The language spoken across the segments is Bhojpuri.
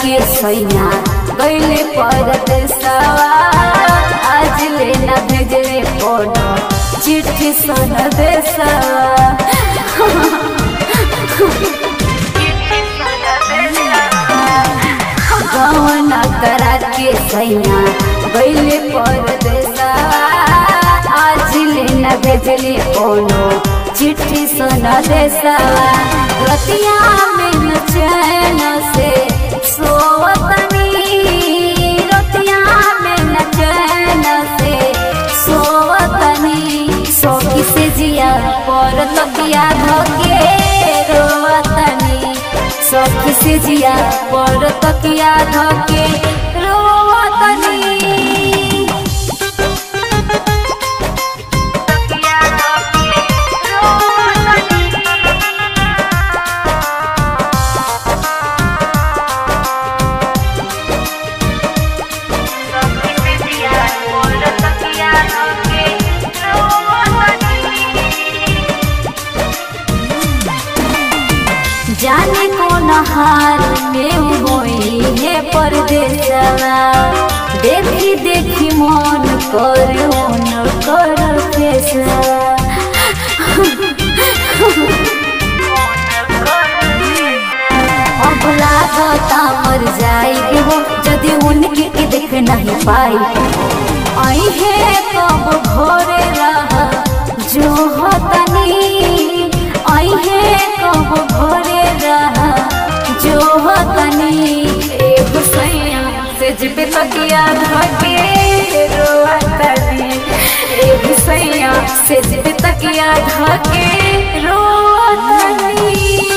के सैया गईले परदेसवा आज ले न भेजले कोनो चिट्ठी सन देसवा गवना करा के सैया गईले परदेसवा आज ले न भेजले कोनो चिट्ठी सन देसवा रतिया में न चैन से सोवतनी रतिया में न चैन से सोवतनी सोखी से जिया पर तकिया धके रोवतनी सोखी से जिया पर तकिया धके रोवतनी जाने कौन हार में होई है परदेसवा देखी देखी मन कर न कर फेसवा अब लागता मर जाई हो यदि उनके के देख नहीं पाई आई है कब घरे रहा जो हतनी आई है कब घरे रहा जो हतनी एगो सैया से जिबे तकिया धके रोतनी एगो सैया से जिबे तकिया धके रोतनी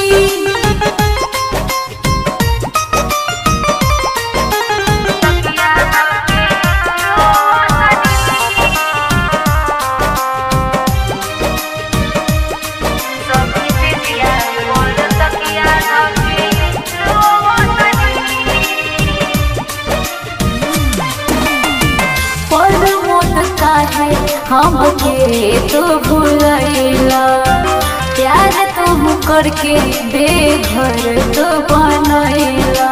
पर मोद काहे हमके तो भूलैला प्यार तुम करके बेघर तो बनैला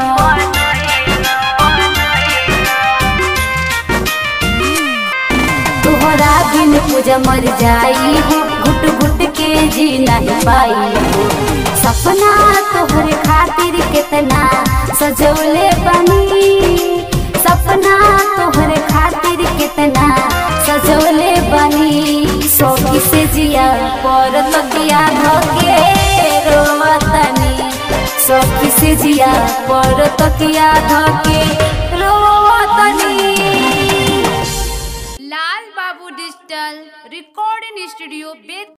तोहरा बिन पूजा मर जाई हो घुट घुट के जी नहीं पाई हो सपना तोहरे खातिर कितना सजौले बनी सपना तोहरे खातिर कितना सजौले बनी सौखी से जिया पर तकिया धके रोवतनी सौखी से जिया पर तकिया धके रोवतनी लाल बाबू डिजिटल रिकॉर्डिंग स्टूडियो बेद